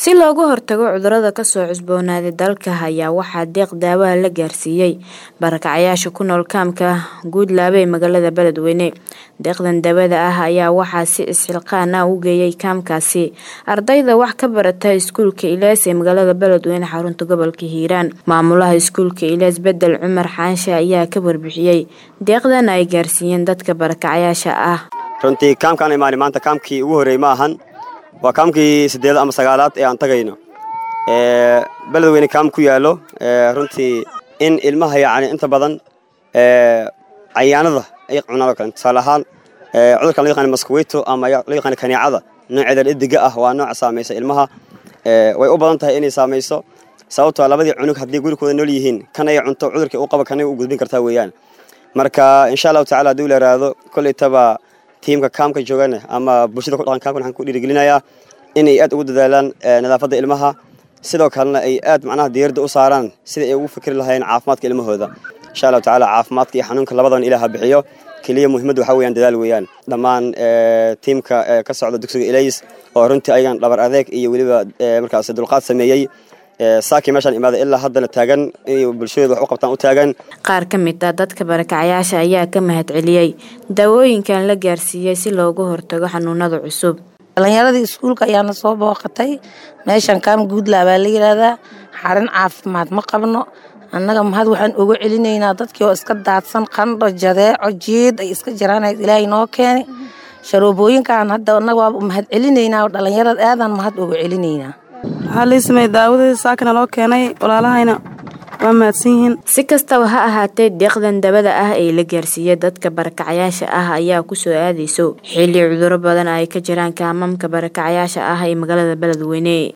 si looga hortago cudurada kasoo cusboonaaday dalka ayaa waxaa deeq daawaha la gaarsiiyey barakacayaasha ku nool kaamka guudlaabe ee magaalada beledweyne deeqdan daawada ah ayaa waxaa si isxilqaan ah u geeyay kaamkaasi ardayda wax ka barata iskuulka ilees ee magaalada beledweyne xarunta gobolka hiiraan maamulaha iskuulka ilees bedel cumar xaanshe ayaa ka warbixiyey deeqdan ay gaarsiiyeen dadka barakacayaasha ah runtii kaamkaan imaani maanta kaamkii ugu horreey ma ahan waa kaamkii siddeed ama sagaalaad ee aan tagayno beledweyne kaam ku yaallo runtii in ilmaha yacni inta badan cayaanada ay cunaan oo kale tusaale ahaan cudurkan loo yaqaan maskaweyto ama loo yaqaan kaneecada nooceeda dhediga ah waa nooca saamaysa ilmaha way u badan tahay inay saamayso sababtoo labadii cunug haddii gurikooda nool yihiin kan ay cunto cudurkii u qaba kanay u gudbin kartaa weeyaan marka insha allahu tacala haddii la yaraado kollaytaba tiimka kaamka joogana ama bulshada ku dhaqan kaamkan waxaan ku dhiirigelinayaa inay aad ugu dadaalaan nadaafadda ilmaha sidoo kalena ay aad macnaha diiradda u saaraan sida ay ugu fikri lahaayeen caafimaadka ilmahooda insha allahu tacala caafimaadka iyo xanuunka labadan ilaah ha bixiyo keliya muhiimadda waxaa weeyaan dadaal weeyaan dhammaan tiimka ka socda dugsiga ilays oo runtii ayagan dhabar adeeg iyo weliba markaas dulqaad sameeyey saakii meeshaan imaaday ilaa haddana taagan inay bulshadeedu wax u qabtaan u taagan qaar ka mid ah dadka barakacayaasha ayaa ka mahad celiyey daawooyinkan la gaarsiiyey si looga hortago xanuunada cusub dhalinyaradii iskuulka ayaana soo booqatay meeshan kaam guudlaa baa la yidhaahdaa xarin caafimaad ma qabno annaga mahad waxaan uga celinaynaa dadkii oo iska daadsan qandho jadeeco jiid ay iska jiraan ilaahay noo keeni sharoobooyinkan hadda annaga waa mahad celinaynaa oo dhalinyarada aadaan mahad uga celinaynaa waxaa lii sameeyey daawadii saakana loo keenay walaalahayna waa mahadsan yihiin si kastaba ha ahaatee deeqdan dabada ah ee la gaarsiiyey dadka barakacayaasha ah ayaa kusoo aadayso xilli cuduro badan ay ka jiraan kaamamka barakacayaasha ah ee magaalada beledweyne